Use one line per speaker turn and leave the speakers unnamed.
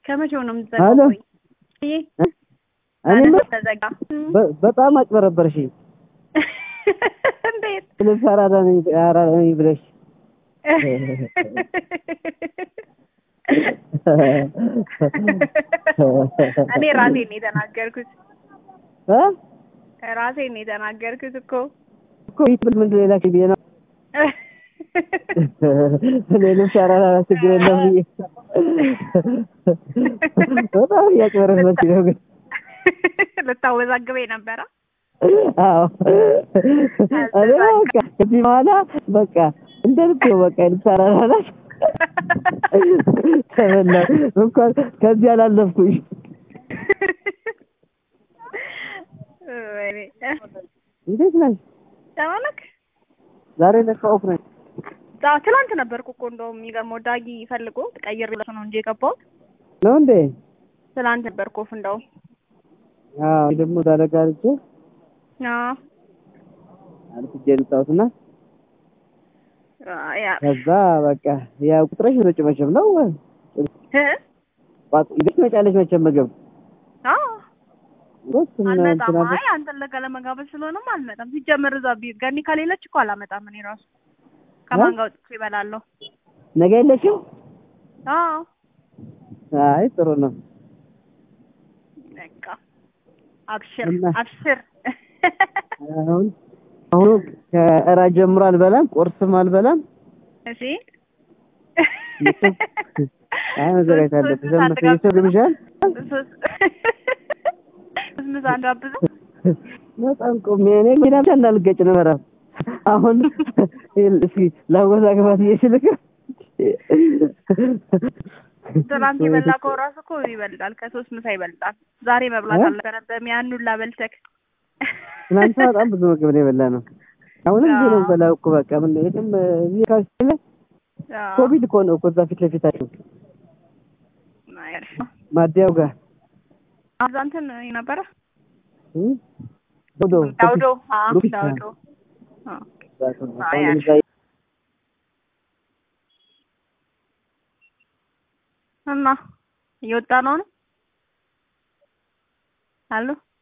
ከመቼው ነው
አሎ።
የምትዘጋው? ቆይ ይሄ
እኔ
ተዘጋ።
በ- በጣም አጭበረበርሽ።
እንዴት
ልብስ አራዳ ነኝ አራዳ ነኝ ብለሽ
እኔ ራሴን ነው የተናገርኩት።
እ?
ራሴን ነው የተናገርኩት እኮ
እኮ ይትብል ምንድን ነው የላክሽ ብዬ ነው እኔ ልብስ አራዳ ችግር የለም ብዬ በጣም እያጭበረበርሽ ነው ግን
ልታወዛግበኝ ነበረ።
አዎ እኔ በቃ ከዚህ በኋላ በቃ እንደ ልብ ነው በቃ ልብስ አራዳ ናት ተበላሁ እንኳን ከዚህ አላለፍኩኝ
ወይኔ
እንዴት ነሽ
ተመለክ
ዛሬ ለካ ኦፍ ነኝ
ዛ- ትናንት ነበርኩ እኮ እንደውም የሚገርመው ዳጊ ፈልጎ ቀይር ብለሽ ነው እንጂ የገባሁት
ነው እንዴ
ትናንት ነበርኩ ኦፍ እንደውም
አዎ እኔ ደግሞ ዳለጋ አልቼ
አዎ
አልፍጄ ልጣሁትና
አ- ያ
ከዛ በቃ ያው ቁጥረሽ ነው መቼም ነው
እ
ቋጥ ይዘሽ ትመጫለሽ መቼም ምግብ
አዎ
ወጥ
አልመጣም። አይ አንተን ለጋ ለመጋበዝ ስለሆነም አልመጣም። ሲጀምር እዛ ቢ- ገኒ ከሌለች እኮ አላመጣም። እኔ ራሱ ከማን ጋር ወጥቼ እበላለሁ?
ነገ የለሽም
አዎ
አይ ጥሩ ነው
በቃ አብሽር
እና-
አብሽር።
አሁን አሁኑ ከእራት ጀምሮ አልበላም ቁርስም አልበላም
እሺ
አይ መዘጋጀት አለብሽ ዘመተ የሰው ግብዣል
ምሳ እንዳብዘው
በጣም ቆሜ እኔ ሜዳ ብቻ እንዳልገጭ ነው በራ አሁን እስኪ ላወዛግባት እየችልክ
ትናንት የበላከው ራሱ እኮ ይበልጣል፣ ከሶስት ምሳ ይበልጣል። ዛሬ መብላት
እ?
አልነበረብህም። ያን ሁላ በልተህ
ትናንት በጣም ብዙ ምግብ ነው የበላ ነው አሁንም እዚህ ነው የምበላው እኮ በቃ ምን የትም እዚህ ካስለ
አዎ።
ኮቪድ እኮ ነው እኮ እዛ ፊት ለፊታቸው
አሪፍ ነው።
ማዲያው ጋር
እዛ እንትን ነበረ
እ? ዶዶ
ዳውዶ አዎ፣
ሉፒስ
ዳውዶ አዎ። አይ፣
አሁን
አሪፍ።
እዛ
እና እየወጣ ነው ነው አሉ